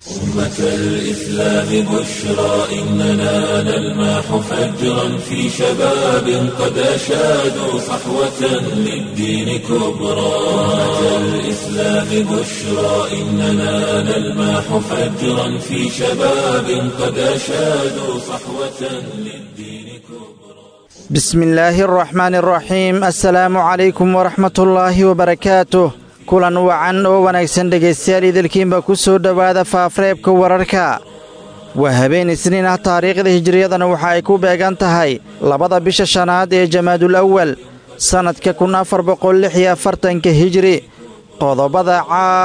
أمة الإسلام بشرى إننا نلمح فجرا في شباب قد أشادوا صحوة للدين كبرى أمة الإسلام بشرى إننا نلمح فجرا في شباب قد أشادوا صحوة للدين كبرى بسم الله الرحمن الرحيم السلام عليكم ورحمة الله وبركاته kulan wacan oo wanaagsan dhegaystayaal idilkiinba ku soo dhowaada faafareebka wararka waa habeen isniin ah taariikhda hijiriyadana waxa ay ku beegan tahay labada bisha shanaad ee jamaadul awal sannadka kun afar boqol lix iyo afartanka hijiri qodobada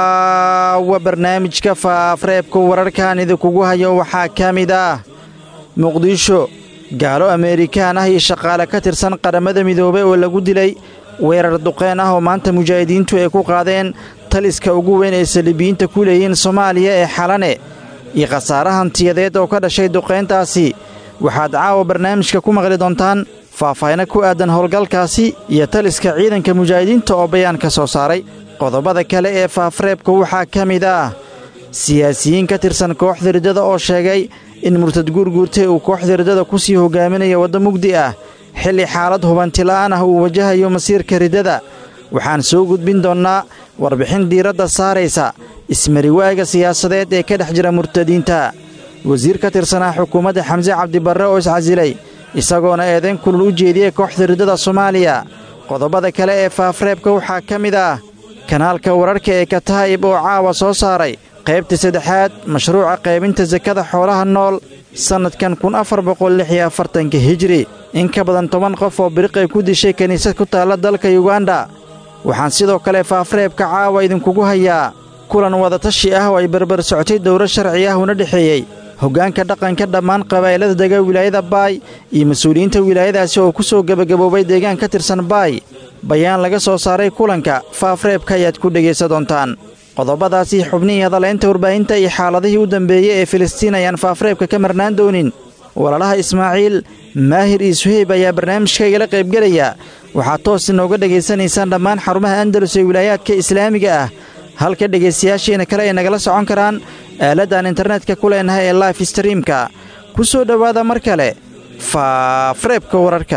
caawa barnaamijka faafareebka wararkan idinkugu hayo waxaa ka mid ah muqdisho gaalo ameerikaan ah iyo shaqaale ka tirsan qaramada midoobay oo lagu dilay weerar duqeen ah oo maanta mujaahidiintu ay ku qaadeen taliska ugu weyn ee saliibiyiinta ku leeyihiin soomaaliya ee xalane iyo khasaare hantiyadeed oo ka dhashay duqayntaasi waxaad caawa barnaamijka ku maqli doontaan faahfaahino ku aadan howlgalkaasi iyo taliska ciidanka mujaahidiinta oo bayaan ka soo saaray qodobada kale ee faafareebka waxaa ka mid ah siyaasiyiin ka tirsan kooxda riddada oo sheegay in murtad guurguurtay uu kooxda riddada ku sii hogaaminayo waddo mugdi ah xilli xaalad hubantila'aan ah uu wajahayo masiirka riddada waxaan soo gudbin doonnaa warbixin diiradda saaraysa ismariwaaga siyaasadeed ee ka dhex jira murtadiinta wasiir ka tirsanaa xukuumadda xamse cabdibarre oo iscasilay isagoona eedayn kulul u jeediyey kooxda riddada soomaaliya qodobada kale ee faafareebka waxaa ka mid ah kanaalka wararka ee kataa'ib oo caawa soo saaray qaybta saddexaad mashruuca qaybinta sakada xoolaha nool sannadkan kun afar boqol lix iyo afartanka hijiri in ka badan toban qof oo biriqay ku dishay kiniisad ku taalla dalka yuganda waxaan sidoo kale faafareebka caawa idinkugu hayaa kulan wadatashi ah oo ay barbar socotay dowro sharci ah una dhexeeyey hoggaanka dhaqanka dhammaan qabaa'ilada dega wilaayada baay iyo mas-uuliyiinta wilaayadaasi oo ku soo gebagaboobay deegaan ka tirsan baay bayaan laga soo saaray kulanka faafareebka ayaad ku dhegaysa doontaan qodobadaasi xubnihii hadalaynta warbaahinta iyo xaaladihii u dambeeyey ee filistiin ayaan faafareebka ka marnaan doonin walaalaha ismaaciil maahir iyo suheyb ayaa barnaamijka igala qaybgelaya waxaad toos inooga dhegaysanaysaan dhammaan xarumaha andalus ee wilaayaadka islaamiga ah halka dhegaystayaashiina kale ay nagala socon karaan aaladdan internetka ku leenahay ee life streamka ku soo dhowaada mar kale faafareebka wararka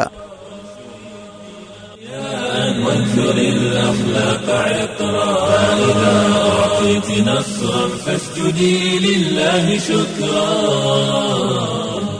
وانثر الأخلاق عطرا فإذا أعطيت نصرا فاسجدي لله شكرا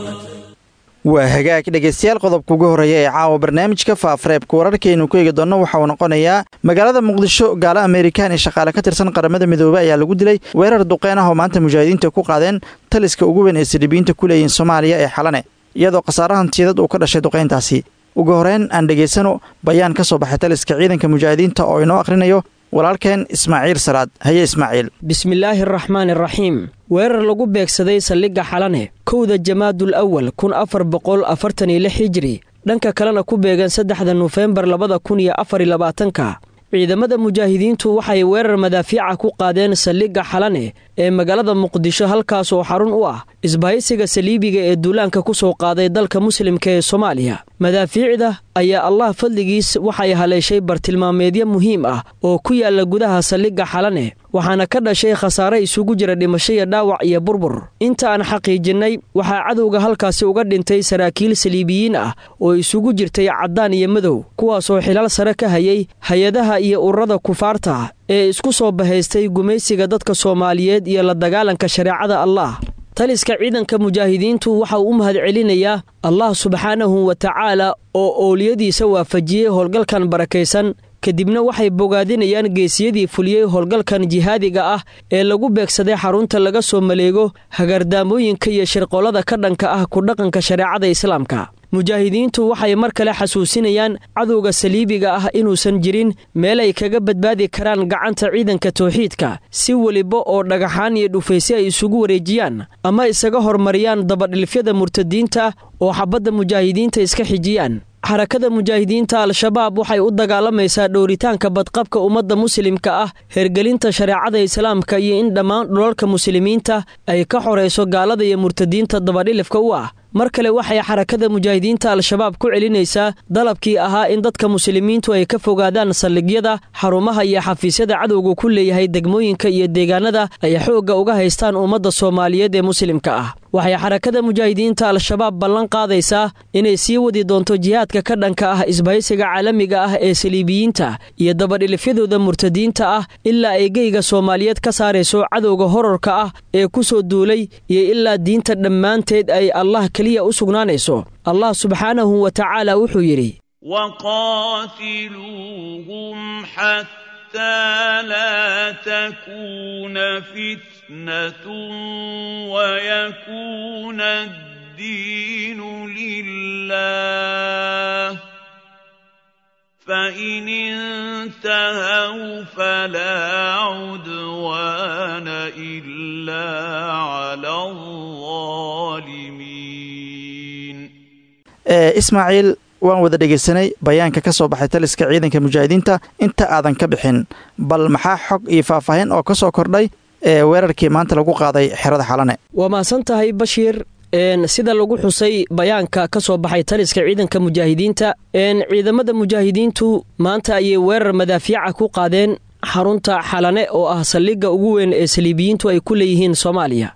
waa hagaag dhegaystayaal qodobka ugu horreeya ee caawa barnaamijka faafareebka wararkaynu ku eegi doonno waxa uu noqonayaa magaalada muqdisho gaalo ameerikaan iyo shaqaale ka tirsan qaramada midoobey ayaa lagu dilay weerar duqeen ah oo maanta mujaahidiinta ku qaadeen taliska ugu weyn ee saliibiyiinta ku leeyihiin soomaaliya ee xalane iyadoo khasaare hantiyadeed uu ka dhashay duqayntaasi ugu horeyn aan dhegaysano bayaan ka soo baxay taliska ciidanka mujaahidiinta oo inoo akhrinayo walaalkeen ismaaciil salaad haye ismaaciil bismillaahi araxmaan araxiim weerar lagu beegsaday saldhigga xalane kowda jamaadul awal kun afar boqol afartan iyo lix hijiri dhanka kalena ku beegan saddexda nofembar labada kun iyo afar iyo labaatanka ciidamada mujaahidiintu waxay weerar madaafiica ku qaadeen saldhigga xalane ee magaalada muqdisho halkaas oo xarun u ah isbahaysiga saliibiga ee duulaanka ku soo qaaday dalka muslimka ee soomaaliya madaafiicda ayaa allah fadligiis waxay haleeshay bartilmaameedyo muhiim ah oo ku yaala gudaha saldhigga xalane waxaana ka dhashay khasaare isugu jira dhimasho iyo dhaawac iyo burbur inta aan xaqiijinnay waxaa cadowga halkaasi uga dhintay saraakiil saliibiyiin ah oo isugu jirtay caddaan iyo madow kuwaasoo xilaal sare ka hayay hay-adaha iyo ururada kufaarta ee isku soo bahaystay gumaysiga dadka soomaaliyeed iyo la dagaalanka shareecada allah taliska ciidanka mujaahidiintu waxa uu u mahadcelinayaa allah subxaanahu wa tacaala oo owliyadiisa waafajiyey howlgalkan barakaysan kadibna waxay bogaadinayaan geesiyadii fuliyey howlgalkan jihaadiga ah ee lagu beegsaday xarunta laga soo maleego hagardaamooyinka iyo shirqollada ka dhanka ah ku dhaqanka shareecada islaamka mujaahidiintu waxay mar kale xasuusinayaan cadowga saliibiga ah inuusan jirin meel ay kaga badbaadi karaan gacanta ciidanka tawxiidka si weliba oo dhagaxaan iyo dhufaysyo ay isugu wareejiyaan ama isaga hormariyaan dabadhilfyada murtadiinta oo xabadda mujaahidiinta iska xijiyaan xarakada mujaahidiinta al-shabaab waxay u dagaalamaysaa dhowritaanka badqabka ummadda muslimka ah hergelinta shareecada islaamka iyo in dhammaan dhulalka muslimiinta ay ka xorayso gaalada iyo murtadiinta dabadhilifka u ah mar kale waxay xarakada mujaahidiinta al-shabaab ku celinaysaa dalabkii ahaa in dadka muslimiintu ay ka fogaadaan saldhigyada xarumaha iyo xafiisyada cadowga ku leeyahay degmooyinka iyo deegaanada ay xoogga uga haystaan ummadda soomaaliyeed ee muslimka ah waxay xarakada mujaahidiinta al-shabaab ballan qaadaysaa inay sii wadi doonto jihaadka ka dhanka ah isbahaysiga caalamiga ah ee saliibiyiinta iyo dabadhilifyadooda murtadiinta ah ilaa ay geyga soomaaliyeed ka saarayso cadowga horarka ah ee ku soo duulay iyo ilaa diinta dhammaanteed ay allah keliya u sugnaanayso allah subxaanahu wa tacaala wuxuu yidhi لا تكون فتنة ويكون الدين لله فإن انتهوا فلا عدوان إلا على الظالمين ismaaciil waan wada dhegaysanay bayaanka ka soo baxay taliska ciidanka mujaahidiinta inta aadan ka bixin bal maxaa xog iyo faahfaahin oo ka soo kordhay ee weerarkii maanta lagu qaaday xerada xalane waa mahadsan tahay bashiir sida lagu xusay bayaanka ka soo baxay taliska ciidanka mujaahidiinta ciidamada mujaahidiintu maanta ayay weerar madaafiica ku qaadeen xarunta xalane oo ah saldhigga ugu weyn ee saliibiyiintu ay ku leeyihiin soomaaliya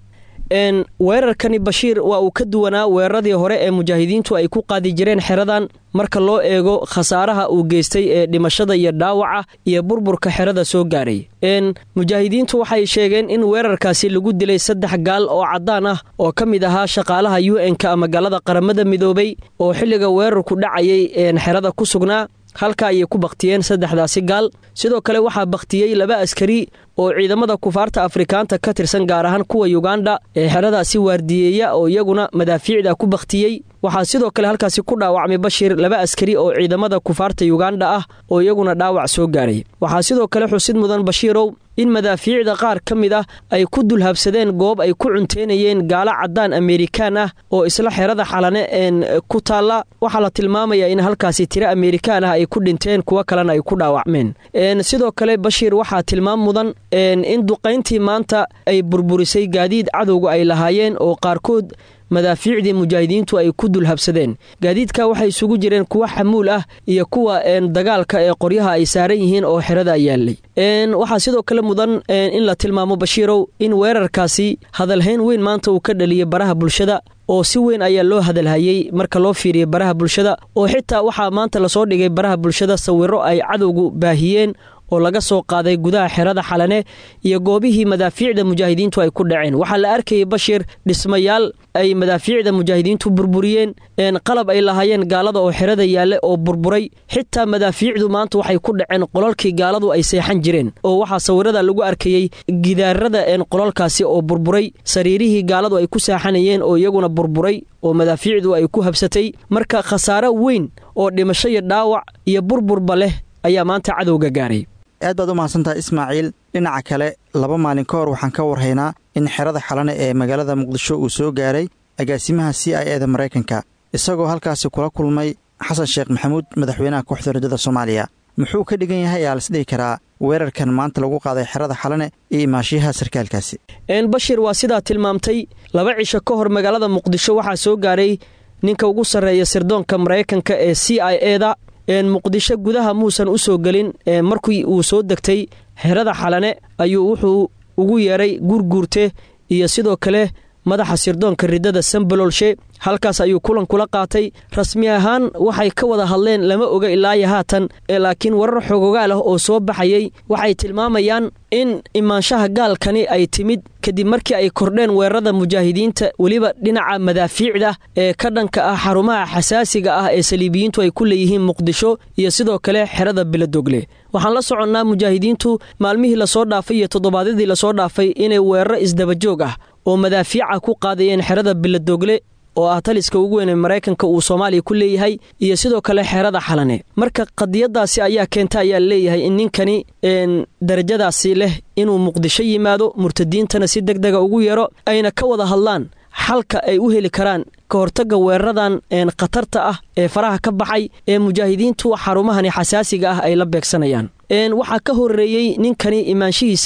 weerarkani bashiir waa uu ka duwanaa weeraradii hore ee mujaahidiintu ay ku qaadi jireen xeradan marka loo eego khasaaraha uu geystay ee dhimashada iyo dhaawaca iyo burburka xerada soo gaadhay mujaahidiintu waxay sheegeen in weerarkaasi lagu dilay saddex gaal oo caddaan ah oo ka mid ahaa shaqaalaha u n-ka magaalada qaramada midoobay oo xilliga weerarku dhacayay xerada ku sugnaa halka ayay ku bakhtiyeen saddexdaasi gaal sidoo kale waxaa bakhtiyey laba askari oo ciidamada kufaarta afrikaanta ka tirsan gaar ahaan kuwa yuganda ee xeradaasi waardiyeeya oo iyaguna madaafiicda ku bakhtiyey waxaa sidoo kale halkaasi ku dhaawacmay bashir laba askari oo ciidamada kufaarta yuganda ah oo iyaguna dhaawac soo gaaray waxaa sidoo kale xusid mudan bashiirow in madaafiicda qaar ka mid ah ay ku dulhabsadeen goob ay ku cunteynayeen gaalo caddaan amerikaan ah oo isla xerada xalane een ku taalla waxaa la tilmaamayaa in halkaasi tiro amerikaan ah ay ku dhinteen kuwo kalena ay ku dhaawacmeen sidoo kale bashiir waxaa tilmaam mudan in duqayntii maanta ay burburisay gaadiid cadowga ay lahaayeen oo qaarkood madaafiicdii mujaahidiintu ay ku dulhabsadeen gaadiidka waxay isugu jireen kuwa xamuul ah iyo kuwa dagaalka ee qoryaha ay saaran yihiin oo xerada yaalay waxaa sidoo kale mudan in la tilmaamo bashiirow in weerarkaasi hadalhayn weyn maanta uu ka dhaliyay baraha bulshada oo si weyn ayaa loo hadalhayey marka loo fiiriyay baraha bulshada oo xitaa waxaa maanta lasoo dhigay baraha bulshada sawiro ay cadowgu baahiyeen oo laga soo qaaday gudaha xerada xalane iyo goobihii madaafiicda mujaahidiintu ay ku dhaceen waxaa la arkayay bashir dhismayaal ay madaafiicda mujaahidiintu burburiyeen qalab ay lahaayeen gaalada oo xerada yaalle oo burburay xitaa madaafiicdu maanta waxay ku dhaceen qolalkii gaaladu ay seexan jireen oo waxaa sawirada lagu arkayey gidaarada qolalkaasi oo burburay sariirihii gaaladu ay ku seexanayeen oo iyaguna burburay oo madaafiicdu ay ku habsatay marka khasaaro weyn oo dhimasho iyo dhaawac iyo burburba leh ayaa maanta cadowga gaaray aad baad u mahadsantahay ismaaciil dhinaca kale laba maalin ka hor waxaan ka warhaynaa in xerada xalane ee magaalada muqdisho uu soo gaaray agaasimaha c i e da maraykanka isagoo halkaasi kula kulmay xasan sheekh maxamuud madaxweynaha kooxda rajada soomaaliya muxuu ka dhigan yahay ayaa lasdhihi karaa weerarkan maanta lagu qaaday xerada xalane iyo imaashiyaha sarkaalkaasi bashir waa sidaa tilmaamtay laba cisho ka hor magaalada muqdisho waxaa soo gaaray ninka ugu sarreeya sirdoonka maraykanka ee c i e da muqdisho gudaha muusan u soo gelin markii uu soo degtay xerada xalane ayuu wuxuu ugu yeeray guurguurte iyo sidoo kale madaxa sirdoonka ridada sambalolshe halkaas ayuu kulan kula qaatay rasmi ahaan waxay ka wada hadleen lama oga ilaayo haatan laakiin warar xogogaal ah oo soo baxayay waxay tilmaamayaan in imaanshaha gaalkani ay timid kadib markii ay kordheen weerarada mujaahidiinta weliba dhinaca madaafiicda ee ka dhanka ah xarumaha xasaasiga ah ee saliibiyiintu ay ku leeyihiin muqdisho iyo sidoo kale xerada biladogle waxaan la soconnaa mujaahidiintu maalmihii lasoo dhaafay iyo toddobaadyadii lasoo dhaafay inay weeraro isdabajoog ah oo madaafiica ku qaadayeen xerada biladogle oo ah taliska ugu weyn ee maraykanka uu soomaaliya ku leeyahay iyo sidoo kale xerada xalane marka qadiyadaasi ayaa keenta ayaa leeyahay in ninkani darajadaasi leh inuu muqdisho yimaado murtadiintana si deg dega ugu yeero ayna ka wada hadlaan xalka ay u heli karaan ka hortagga weeraradan khatarta ah ee faraha ka baxay ee mujaahidiintu xarumahani xasaasiga ah ay la beegsanayaan waxaa ka horeeyey ninkani imaanshihiisa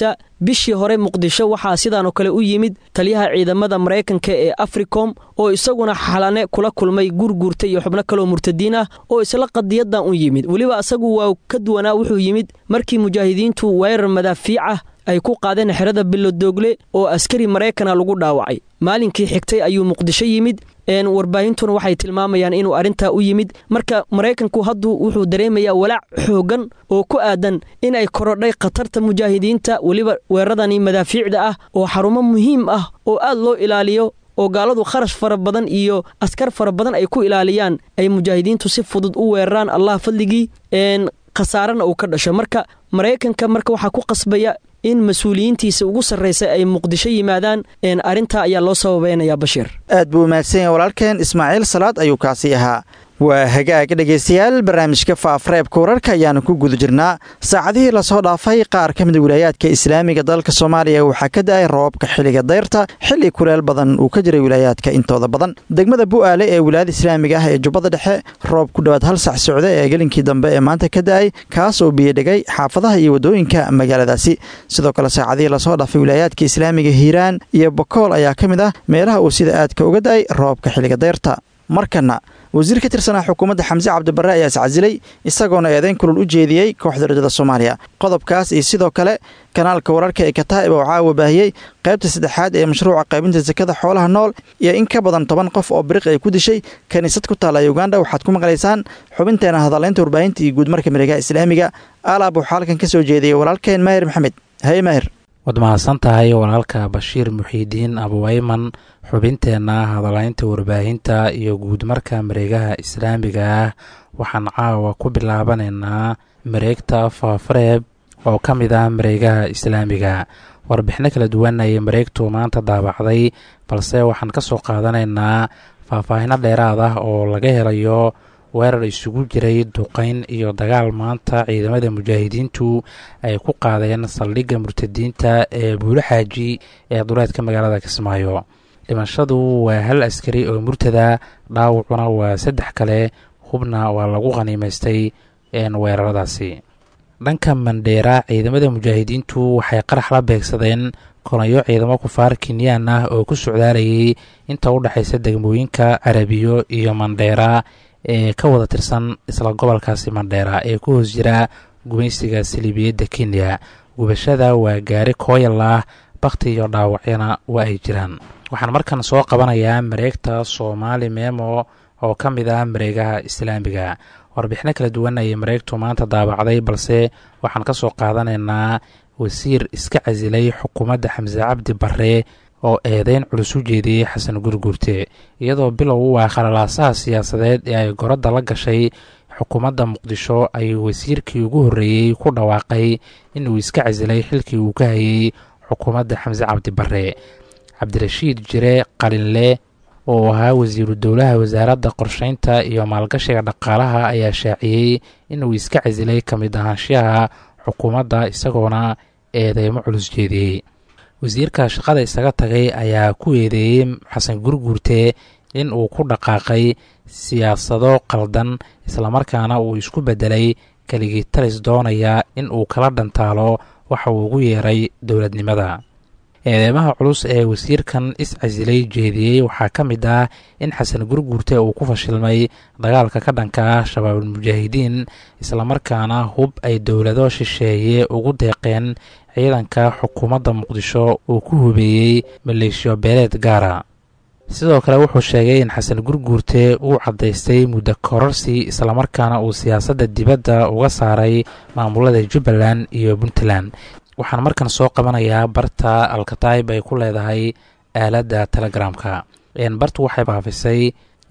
bishii hore muqdisho waxaa sidaanoo kale u yimid taliyaha ciidamada maraykanka ee africom oo isaguna xalane kula kulmay gurguurta iyo xubno kaleoo murtadiin ah oo isla qadiyadan u yimid weliba asagu waa ka duwanaa wuxuu yimid markii mujaahidiintu weerar madaafiicah ay ku qaadeen xerada bilodoogle oo askari maraykana lagu dhaawacay maalinkii xigtay ayuu muqdisho yimid warbaahintuna waxay tilmaamayaan inuu arrintaa u yimid marka maraykanku hadduu wuxuu dareemayaa walaac xoogan oo ku aadan in ay korodhay khatarta mujaahidiinta weliba weeraradani madaafiicda ah oo xarumo muhiim ah oo aad loo ilaaliyo oo gaaladu kharash fara badan iyo askar fara badan ay ku ilaaliyaan ay mujaahidiintu si fudud u weeraraan allah fadligii khasaarana uu ka dhasho marka maraykanka marka waxaa ku qasbaya in mas-uuliyiintiisa ugu sarraysa ay muqdisho yimaadaan arrintaa ayaa loo sababeynaya bashiir aad buu mahadsan yahay walaalkeen ismaaciil salaad ayuu kaasi ahaa waa hagaag dhegaystayaal barnaamijka faafreebka wararka ayaanu ku guda jirnaa saacadihii lasoo dhaafay qaar ka mida wilaayaadka islaamiga dalka soomaaliya waxaa ka da-ay roobabka xilliga dayrta xilli kuleel badan uu ka jiray wilaayaadka intooda badan degmada bu'aale ee wilaayada islaamiga ah ee jubbada dhexe roob ku dhowaad hal sax socda ee gelinkii dambe ee maanta ka da-ay kaas oo biyodhegay xaafadaha iyo waddooyinka magaaladaasi sidoo kale saacadihii lasoo dhaafay wilaayaadka islaamiga hiiraan iyo bokool ayaa ka mid ah meelaha uu sida aadka uga da-ay roobka xilliga dayrta markana wasiir ka tirsanaa xukuumadda xamse cabdibarre ayaa iscasilay isagoona eedeyn kulul u jeediyey kooxda rajada soomaaliya qodobkaas iyo sidoo kale kanaalka wararka ee kataa'ib oo caawa baahiyey qaybta saddexaad ee mashruuca qaybinta sakada xoolaha nool iyo in ka badan toban qof oo biriq ay ku dishay kiniisad ku taalla uganda waxaad ku maqlaysaan xubinteena hadalaynta warbaahinta iyo guudmarka miregaha islaamiga alaab waxaa halkan ka soo jeediyey walaalkeen maahir maxamed haye maahir waad mahadsan tahay walaalka bashiir muxiidiin abuwayman xubinteenna hadalaynta warbaahinta iyo guudmarka mareegaha islaamiga ah waxaan caawa ku bilaabanaynaa mareegta faafareeb oo ka mid ah mareegaha islaamiga warbixino kala duwan ayay mareegtu maanta daabacday balse waxaan ka soo qaadanaynaa faahfaahino dheeraad ah oo laga helayo weerar isugu jiray duqayn iyo dagaal maanta ciidamada mujaahidiintu ay ku qaadeen saldhigga murtadiinta ee buulo xaaji ee duleedka magaalada kismaayo dhimashadu waa hal askari oo murtada dhaawacuna waa saddex kale hubna waa lagu khaniimaystay weeraradaasi dhanka mandheera ciidamada mujaahidiintu waxay qarax la beegsadeen konayo ciidamo kufaar kenyaan ah oo ku socdaalayay inta u dhexaysa degmooyinka carabiyo iyo mandheera ee ka wada tirsan isla gobolkaasi mandheera ee ku hoos jira gumaysiga saliibiyadda kenya gubashada waa gaari kooyal ah bakhti iyo dhaawacyana waa ay jiraan waxaan markan soo qabanayaa mareegta soomaali memo oo ka mid ah mareegaha islaamiga warbixino kala duwan ayay mareegtu maanta daabacday balse waxaan ka soo qaadanaynaa wasiir iska casilay xukuumadda xamse cabdi barre oo eedeyn culus u jeediyey xasan gurguurte iyadoo bilow u ah khalalaasaha siyaasadeed ee ay goradda la gashay xukuumadda muqdisho ayuu wasiirkii ugu horreeyey ku dhawaaqay inuu iska casilay xilkii uu ka hayey xukuumadda xamse cabdi barre cabdirashiid jire qalinle oo ahaa wasiiru dowlaha wasaaradda qorsheynta iyo maalgashiga dhaqaalaha ayaa shaaciyey inuu iska casilay ka mid ahaanshiyaha xukuumadda isagoona eedeymo culus jeediyey wasiirka shaqada isaga tagay ayaa ku eedeeyey xasan gurguurte in uu ku dhaqaaqay siyaasado qaldan islamarkaana uu isku beddelay keligii talis doonaya in uu kala dhantaalo waxa uu ugu yeeray dowladnimada eedeymaha culus ee wasiirkan is-casilay jeediyey waxaa ka mid ah in xasan gurguurte uu ku fashilmay dagaalka ka dhanka ah shabaabulmujaahidiin islamarkaana hub ay dowlado shisheeye ugu deeqeen ciidanka xukuumadda muqdisho uu ku hubeeyey maleeshiyo beeleed gaara sidoo kale wuxuu sheegay in xasan gurguurte uu caddaystay muddo kororsi islamarkaana uu siyaasadda dibadda uga saaray maamulada jubbaland iyo puntland waxaan markan soo qabanayaa barta alkataib ay ku leedahay aaladda telegramka bartu waxay baafisay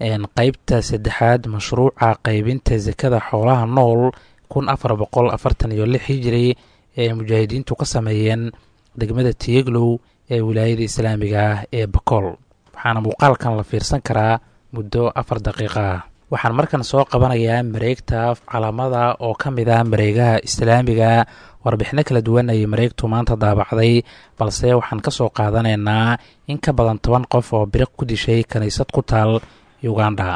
qeybta saddexaad mashruuca qaybinta sakada xoolaha nool kun afar boqol afartan iyo lix hijiri ee mujaahidiintu ka sameeyeen degmada tiyeglow ee wilaayada islaamiga ah ee bakool waxaana muuqaalkan la fiirsan karaa muddo afar daqiiqa ah waxaan markan soo qabanayaa mareegta calaamada oo ka mid ah mareegaha islaamiga warbixino kala duwan ayay mareegtu maanta daabacday balse waxaan ka soo qaadanaynaa in ka badan toban qof oo biriq ku dishay kiniisad ku taal uganda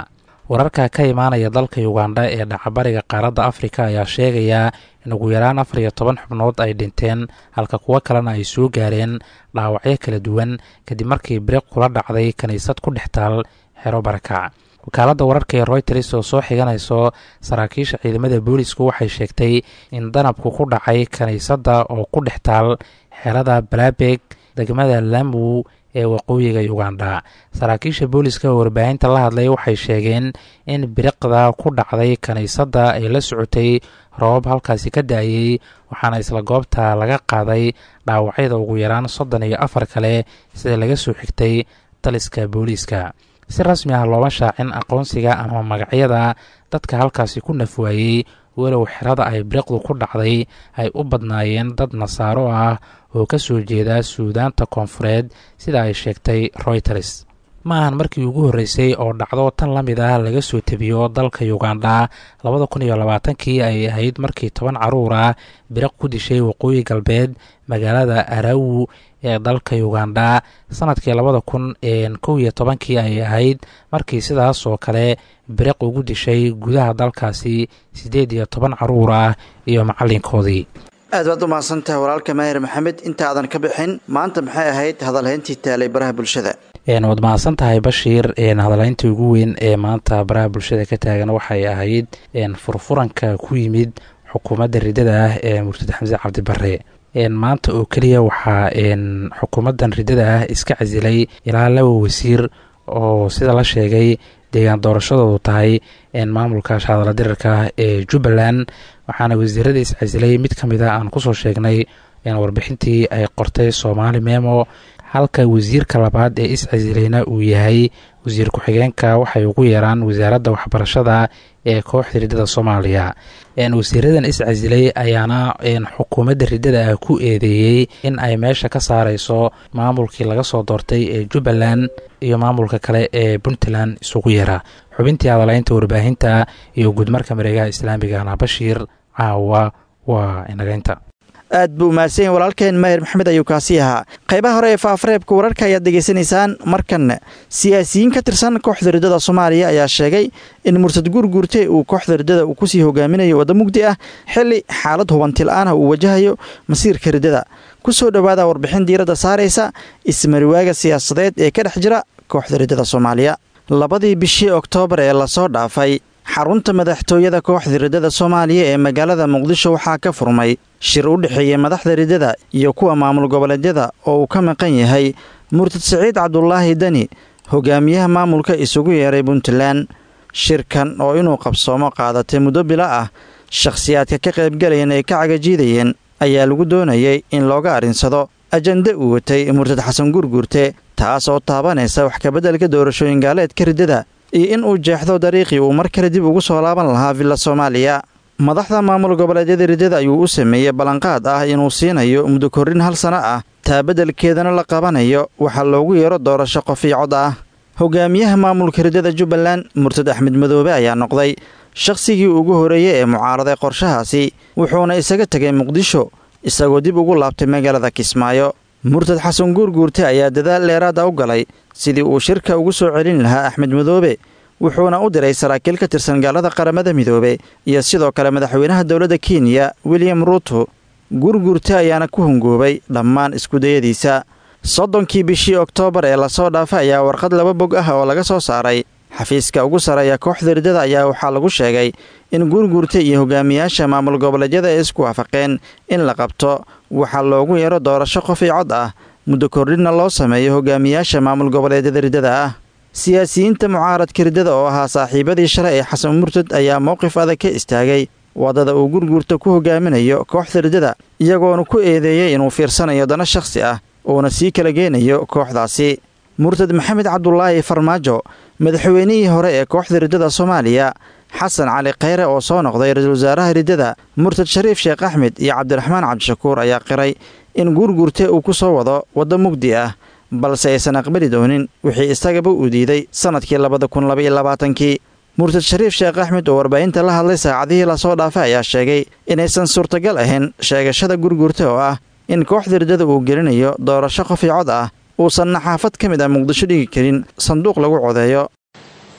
wararka ka imaanaya dalka ugandha ee dhacabariga qaaradda afrika ayaa sheegaya in ugu yaraan afar iyo toban xubnood ay dhinteen halka kuwo kalena ay soo gaareen dhaawacyo kala duwan kadib markii biriq kula dhacday kiniisad ku dhex taal xero barakac wakaaladda wararka ee royters oo soo xiganayso saraakiisha ciidamada boolisku waxay sheegtay in danabku ku dhacay kiniisadda oo ku dhex taal xerada balabeg degmada lamu ee waqooyiga ugandha saraakiisha booliska oo warbaahinta la hadlay waxay sheegeen in biriqda ku dhacday kiniisadda ay la socotay roobab halkaasi ka da-ayey waxaana isla goobta laga qaaday dhaawacyada ugu yaraan soddon iyo afar kale sida laga soo xigtay taliska booliiska si rasmi ah looma shaacin aqoonsiga ama magacyada dadka halkaasi ku nafwaayey walow xerada ay biriqdu ku dhacday ay u badnaayeen dad nasaaro ah oo ka soo jeeda suudaanta koonfureed sida ay sheegtay royters ma ahan markii ugu horreysay oo dhacdo tan la mid ah laga soo tebiyo dalka ugandha labada kun iyo labaatankii ay ahayd markii toban caruur ah biriq ku dishay waqooyi galbeed magaalada arawu ee dalka ugandha sanadkii labada kun kow iyo tobankii ay ahayd markii sidaas oo kale biriq ugu dishay gudaha dalkaasi siddeed iyo toban caruur ah iyo macallinkoodii aad baad u mahadsantahay walaalka maahir maxamed intaadan ka bixin maanta maxay ahayd hadalhayntii taalay baraha bulshada waad mahadsan tahay bashiir hadalhayntii ugu weyn ee maanta baraha bulshada ka taagan waxay ahayd furfuranka ku yimid xukuumadda ridada ah ee murtad xamse cabdibare maanta oo keliya waxaa xukuumaddan ridada ah iska casilay ilaa laba wasiir oo sida la sheegay deegaan doorashadoodu tahay maamulka shahadala dirarka ee jubbaland waxaana wasiirada iscasilay mid ka mid a aan kusoo sheegnay warbixintii ay qortay soomaali memo halka wasiirka labaad ee iscasilayna uu yahay wasiir ku-xigeenka waxay ugu yeeraan wasaaradda waxbarashada ee kooxda riddada soomaaliya wasiiradan iscasilay ayaana xukuumadda riddada ah ku eedeeyey in ay meesha ka saareyso maamulkii laga soo doortay ee jubbaland iyo maamulka kale ee puntland isugu yeera xubintii hadalaynta warbaahinta iyo guudmarka mareegaha islaamigana bashiir caawa waa inagaynta aad buu mahadsan walaalkeen maahir maxamed ayuu kaasi ahaa qaybaha hore ee faafareebka wararka ayaad degeysanaysaan markan siyaasiyiin ka tirsan kooxda riddada soomaaliya ayaa sheegay in mursad guurguurte uu kooxda riddada uu kusii hogaaminayo wadda mugdi ah xili xaalad hubantil aan ah uu wajahayo masiirka riddada ku soo dhowaada warbixin diiradda saaraysa ismariwaaga siyaasadeed ee ka dhex jira kooxda riddada soomaaliya labadii bishii oktoobar ee lasoo dhaafay xarunta madaxtooyada kooxda riddada soomaaliya ee magaalada muqdisho waxaa ka furmay shir u dhexeeyey madaxda riddada iyo kuwa maamul goboleedyada oo uu ka maqan yahay murtad siciid cabdulaahi deni hogaamiyaha maamulka isugu yeeray puntland shirkan oo inuu qabsoomo qaadatay muddo bilo ah shakhsiyaadka ka qaybgalayeen ay ka cagajiidayeen ayaa lagu doonayay in looga arrinsado ajande uu watay murtad xasan gurgurte taas oo taabanaysa wax kabeddelka doorashooyin gaaleedka riddada iyo in uu jeexdo dariiqii uu mar kale dib ugu soo laaban lahaa villa soomaaliya madaxda maamul goboleedyada riddada ayuu u sameeyey ballanqaad ah inuu siinayo muddo korrin hal sano ah taa beddelkeedana la qabanayo waxaa loogu yeero doorasho qofiyo cod ah hogaamiyaha maamulka riddada jubbaland murtad axmed madoobe ayaa noqday shakhsigii ugu horeeyey ee mucaaraday qorshahaasi wuxuuna isaga tegay muqdisho isagoo dib ugu laabtay magaalada kismaayo murtad xasan guurguurte ayaa dadaal dheeraada u galay sidii uu shirka ugu soo celin lahaa axmed madoobe wuxuuna u diray saraakiil ka tirsan gaalada qaramada midoobe iyo sidoo kale madaxweynaha dowladda kenya william ruuto gurgurte ayaana ku hungoobay dhammaan iskudayadiisa soddonkii bishii oktoobar ee lasoo dhaafay ayaa warqad laba bog ah oo laga soo saaray xafiiska ugu sarreeya kooxda riddada ayaa waxaa lagu sheegay in gurgurta iyo hogaamiyaasha maamul goboleedyada ay isku waafaqeen in la qabto waxaa loogu yeero doorasho qof io cod ah muddo kordhinna loo sameeyo hogaamiyaasha maamul goboleedyada riddada ah siyaasiyiinta mucaaradka riddada oo ahaa saaxiibadii shalay ee xasan murtad ayaa mowqif adag ka istaagay waddada uu gurgurta ku hogaaminayo kooxda riddada iyagoona ku eedeeyey inuu fiirsanayo dana shakhsi ah uuna sii kala geenayo kooxdaasi murtad maxamed cabdulaahi farmaajo madaxweynihii hore ee kooxda riddada soomaaliya xasan cali khayre oo soo noqday ra-iisul wasaaraha riddada murtad shariif sheekh axmed iyo cabdiraxmaan cabdishakuur ayaa qiray in guurgurte uu ku soo wado waddo mugdi ah balse aysan aqbali doonin wixii isagaba uu diiday sannadkii labada kun labaiyo labaatankii murtad shariif sheekh axmed oo warbaahinta la hadlay saacadihii lasoo dhaafay ayaa sheegay inaysan suurtagal ahayn sheegashada gurgurte oo ah in kooxda riddada uu gelinayo doorasho qof io cod ah uusan naxaafad ka mid ah muqdisho dhigi karin sanduuq lagu codeeyo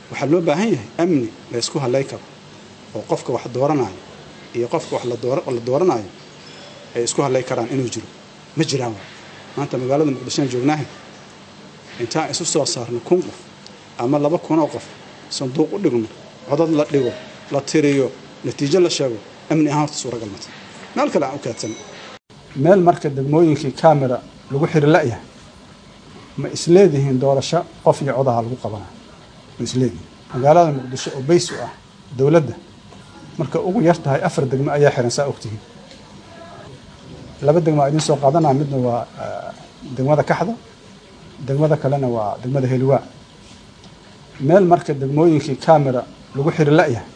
waxaa loo baahan yahay amni la ysku hallay karo oo qofka wax dooranayo iyo qofka wax la dooranayo ay isku hallay karaan inuu jiro ma jiraan wa maanta magaalada muqdishoan joognaaha intaan isu soo saarno kun qof ama laba kunoo qof sanduuq u dhigno codad la dhigo la tiriyo natiijo la sheego amni ahaan horta suuragal mata meel kale aan u kaadsan meel marka degmooyinkii camera lagu xiri la'yahay ma isleedihiin doorasho qof iyo codaha lagu qabanaa ma isleedihiin magaalada muqdisho oo bays u ah dowladda marka ugu yar tahay afar degmo ayaa xiran saa ogtihiin laba degmo aa idiin soo qaadanaa midna waa degmada kaxda degmada kalena waa degmada heliwaa meel marka degmooyinkii camera lagu xiri la'yahay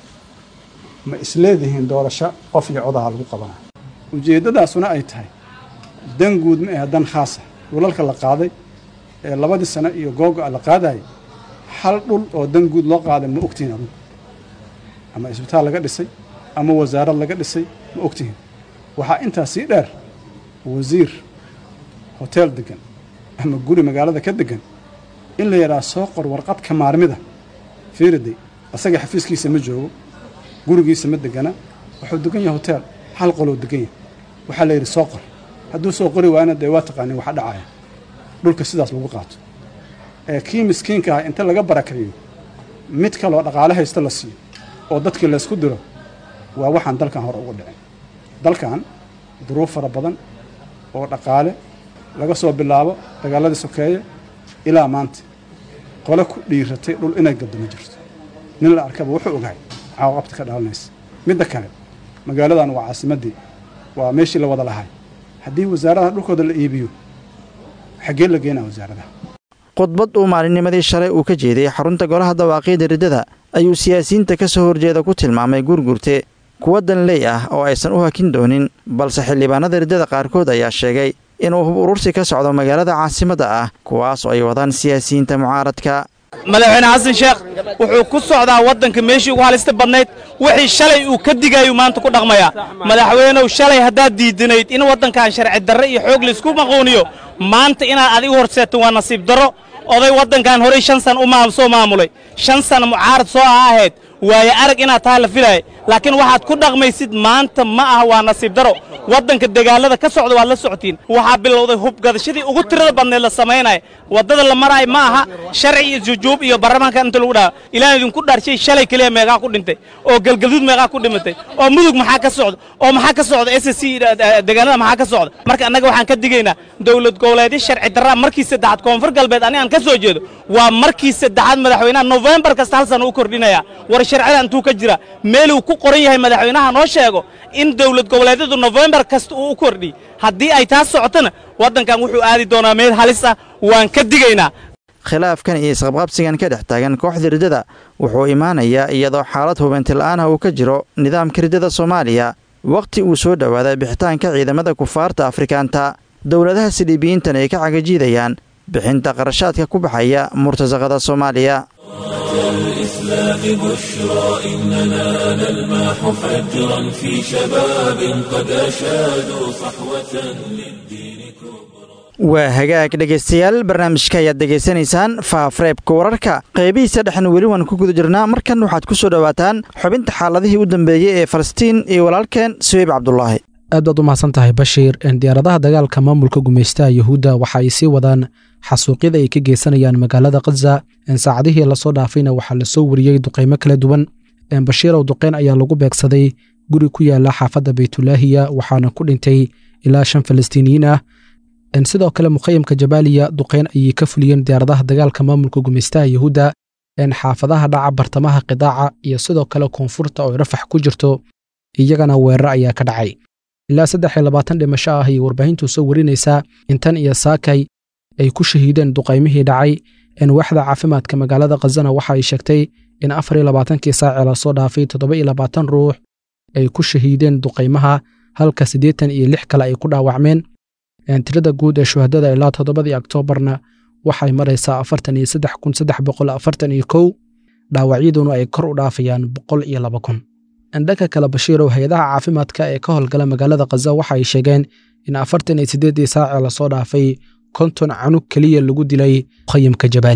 ma isleedihiin doorasho qof iyo codaha lagu qabanaa ujeeddadaasuna ay tahay dan guud ma ahe dan khaasa dhulalka la qaaday ee labadii sano iyo googa la qaadayay hal dhul oo dan guud loo qaaday ma ogtihiin adugu ama isbitaal laga dhisay ama wasaarad laga dhisay ma ogtihiin waxaa intaa sii dheer wasiir hoteel degan ama guri magaalada ka degan in la yidhaha soo qor warqad ka maarmida fiiriday asaga xafiiskiisa ma joogo gurigiisa ma degana wuxuu degan yahay hoteel hal qoloo degan yahay waxaa la yidhi soo qor hadduu soo qori waayna dee waa taqaanin waxa dhacaya dhulka sidaas lagu qaato ee kii miskiinka ah inta laga barakaeyo mid kaloo dhaqaale haysta la siiyo oo dadkii laysku diro waa waxaan dalkan hore ugu dhicin dalkan duruuf fara badan oo dhaqaale laga soo bilaabo dagaaladii sokeeye ilaa maanta qole ku dhiiratay dhul inay gaddo ma jirto nin la arkaba wuxuu ogahay caaqabta ka dhalanaysa midda kale magaaladan waa caasimaddii waa meeshii la wada lahay haddii wasaaradaha dhulkooda la iibiyo xaggee la geenaa wasaaradaha khudbad uu maalinnimadii shalay uu ka jeeday xarunta golaha dawaaqiida riddada ayuu siyaasiyiinta ka soo horjeeda ku tilmaamay gurgurte kuwa danley ah oo aysan u hakin doonin balse xildhibaanada riddada qaarkood ayaa sheegay inuu hub urursi ka socdo magaalada caasimadda ah kuwaas oo ay wadaan siyaasiyiinta mucaaradka madaxweyne xasan sheekh wuxuu ku socdaa waddanka meeshii ugu halista badnayd wixii shalay uu ka digayuu maanta ku dhaqmayaa madaxweynow shalay haddaad diidanayd in waddankan sharci darre iyo xoog laysku maquuniyo maanta inaad adigu horseeto waa nasiib darro oday waddankan horey shan san u soo maamulay shan sana mucaarad soo ah ahayd waaye arag inaad tahay la filaaya laakiin waxaad ku dhaqmaysid maanta ma aha waa nasiib daro waddanka dagaalada ka socda waad la socotiin waxaa bilowday hubgadashadii ugu tirada badneed la samaynaya waddada la maraayo ma aha sharci iyo jujuub iyo baarlamaanka inta lagu dhaha ilaan idinku dhaarshay shalay keliya meeqaa ku dhintay oo galgaduud meeqaa ku dhimatay oo mudug maxaa ka socda oo maxaa ka socda s c deegaanada maxaa ka socda marka annaga waxaan ka digaynaa dowlad goboleedyo sharci darraa markii saddexaad koonfur galbeed ani aan ka soo jeedo waa markii saddexaad madaxweynaha nofembar kasta hal sana u kordhinaya war sharcida intuu ka jira meeluu ku qoran yahay madaxweynaha noo sheego in dowlad goboleedyadu nofembar kasta uu u kordhi haddii ay taas socotona waddankan wuxuu aadi doonaa meel halis ah waan ka digaynaa khilaafkan iyo isqabqabsigan ka dhex taagan kooxda riddada wuxuu imaanayaa iyadoo xaalad hubanti la'aanah uu ka jiro nidaamka riddada soomaaliya wakhti uu soo dhowaaday bixitaanka ciidamada kufaarta afrikaanta dowladaha siliibiyiintan ay ka cagajiidayaan bixinta qarashaadka ku baxaya murtasaqada soomaaliya الإسلام بشرى إننا نلمح فجرا في شباب قد أشادوا صحوة للدين كبرى waa hagaag dhegaystayaal barnaamijka ayaad degaysanaysaan faafreebka wararka qaybihiisa dhexna weli waan ku guda jirnaa markan waxaad ku soo dhowaataan xubinta xaaladihii u dambeeyey ee falastiin iyo walaalkeen suweyb cabdulaahi aad baad u mahadsan tahay bashiir diyaaradaha dagaalka maamulka gumaystaha yuhuudda waxa ay sii wadaan xasuuqyada ay ka geysanayaan magaalada khaza saacadihii lasoo dhaafayna waxaa lasoo wariyey duqaymo kala duwan bashiirow duqeyn ayaa lagu beegsaday guri ku yaala xaafadda baytulaahiya waxaana ku dhintay ilaa shan falastiiniyiin ah sidoo kale mukhayamka jabaaliya duqeyn ayay ka fuliyeen diyaaradaha dagaalka maamulka gumaystaha yuhuudda xaafadaha dhaca bartamaha qidaaca iyo sidoo kale koonfurta oo rafax ku jirto iyagana weerar ayaa ka dhacay ilaa saddex iyo labaatan dhimasho ah ayay warbaahintu soo warinaysaa intan iyo saakay ay ku shahiideen duqaymihii dhacay waaxda caafimaadka magaalada khazana waxa ay sheegtay in afar iyo labaatankii saaci lasoo dhaafay toddoba iyo labaatan ruux ay ku shahiideen duqaymaha halka siddeetan iyo lix kale ay ku dhaawacmeen tirada guud ee shuhadada ilaa toddobadii oktoobarna waxay maraysaa afartan iyo saddex kun saddex boqol afartan iyo kow dhaawacyaduna ay kor u dhaafayaan boqol iyo laba kun dhanka kale bashiirow hay-adaha caafimaadka ee ka howlgala magaalada khaza waxa ay sheegeen in afartan iyo siddeeddii saaci lasoo dhaafay konton canug keliya lagu dilay mukhayamka jabaaliya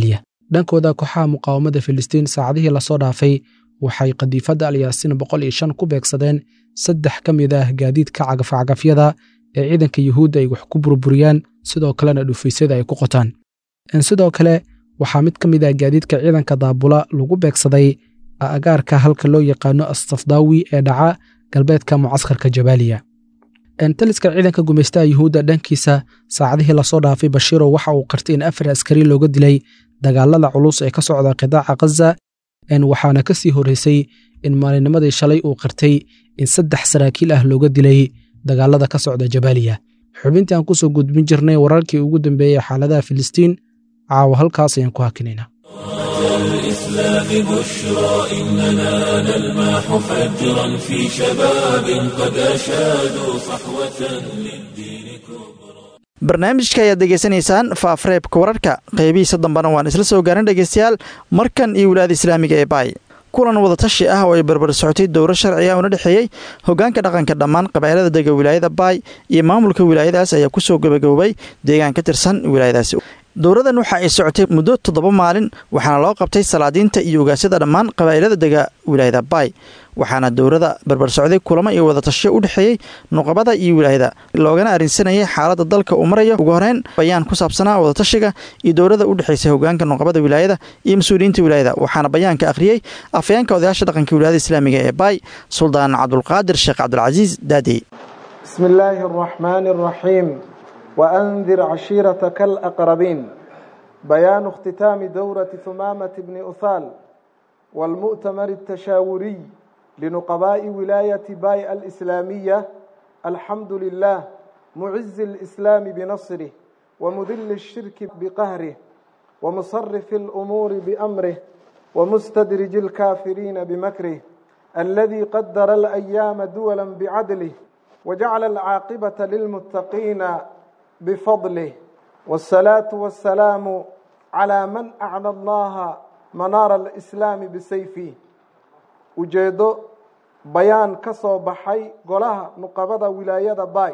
dhankooda kooxaha muqaawamada filistiin saacadihii lasoo dhaafay waxay qadiifadda alyaasiin boqol iyo shan ku beegsadeen saddex ka mid ah gaadiidka cagafcagafyada ee ciidanka yuhuudda ay wax ku burburiyaan sidoo kalena dhufaysyada ay ku qotaan sidoo kale waxaa mid ka mid ah gaadiidka ciidanka daabula lagu beegsaday agaarka halka loo yaqaano astafdaawi ee dhaca galbeedka mucaskarka jabaaliya taliska ciidanka gumaystaha yuhuudda dhankiisa saacadihii lasoo dhaafay bashiiro waxa uu qartay in afar askari looga dilay dagaalada culus ee ka socda qidaaca khaza waxaana ka sii horreysay in maalinimadii shalay uu qartay in saddex saraakiil ah looga dilay dagaalada ka socda jabaaliya xubintii aan kusoo gudbin jirnay wararkii ugu dambeeyey xaaladaha filistiin caawa halkaas ayaan ku hakinaynaa الإسلام بشرى إننا نلمح فجرا في شباب قد أشادوا صحوة للدين كبرى barnaamijka ayaad degeysanaysaan faafreebka wararka qeybihiisa dambena waan isla soo gaarin dhegeystayaal markan iyo wilaada islaamiga ee baay kulan wadatashi ah oo ay barbar socotay dowro sharciga una dhexeeyey hogaanka dhaqanka dhammaan qabailada dega wilaayada baay iyo maamulka wilaayadaas ayaa kusoo gabagaboobay deegaan ka tirsan wilaayadaasi dowradan waxa ay socotay muddo toddoba maalin waxaana loo qabtay salaadiinta iyo ogaasyada dhammaan qabaa'ilada dega wilaayada baay waxaana dowrada barbar socday kulamo iyo wadatasho u dhexeeyey nuqabada iyo wilaayada loogana arrinsanayay xaaladda dalka uu marayo ugu horeyn bayaan ku saabsanaa wadatashiga iyo dowrada u dhexaysay hogaanka nuqabada wilaayada iyo mas-uuliyiinta wilaayada waxaana bayaanka akhriyey afayeenka odayaasha dhaqanka wilaayada islaamiga ee baay suldaan cabdulqaadir sheekh cabdulcasiis daadey bismi illaahi araxmaani araxiim وأنذر عشيرتك الأقربين بيان اختتام دورة ثمامة بن أثال والمؤتمر التشاوري لنقباء ولاية باي الإسلامية الحمد لله معز الإسلام بنصره ومذل الشرك بقهره ومصرف الأمور بأمره ومستدرج الكافرين بمكره الذي قدر الأيام دولا بعدله وجعل العاقبة للمتقين بفضله والصلاة والسلام على من أعلى الله منار الإسلام بسيفه ujeedo bayaan ka soo baxay golaha nuqabada wilaayada baay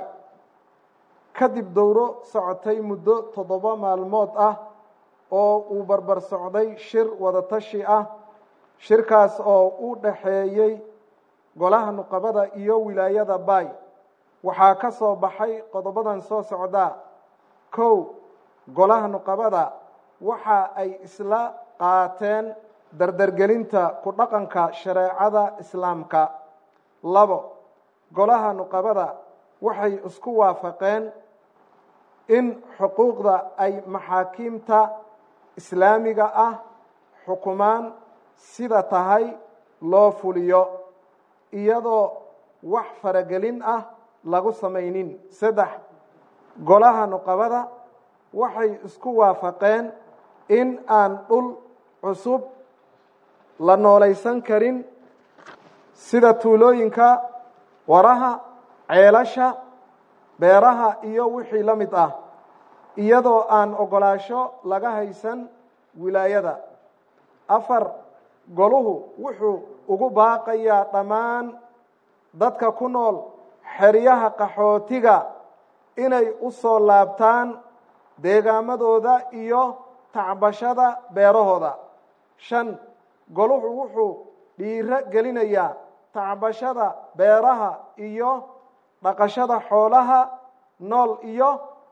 kadib dowro socotay muddo toddoba maalmood ah oo uu barbar socday shir wadatashi ah shirkaas oo u dhaxeeyey golaha nuqabada iyo wilaayada baay waxaa ka soo baxay qodobadan soo socdaa kow golaha nuqabada waxa ay isla qaateen dardargelinta ku dhaqanka shareecada islaamka labo golaha nuqabada waxay isku waafaqeen in xuquuqda ay maxaakiimta islaamiga ah xukumaan sida tahay loo fuliyo iyadoo wax faragelin ah lagu samaynin saddex golaha nuqabada waxay isku waafaqeen in aan dhul cusub la noolaysan karin sida tuulooyinka waraha ceelasha beeraha iyo wixii la mid ah iyadoo aan ogolaasho laga haysan wilaayada afar goluhu wuxuu ugu baaqayaa dhammaan dadka ku nool xeryaha qaxootiga inay u soo laabtaan deegaamadooda iyo tacbashada beerahooda shan goluhu wuxuu dhiiro gelinayaa tacbashada beeraha iyo dhaqashada xoolaha nool iyo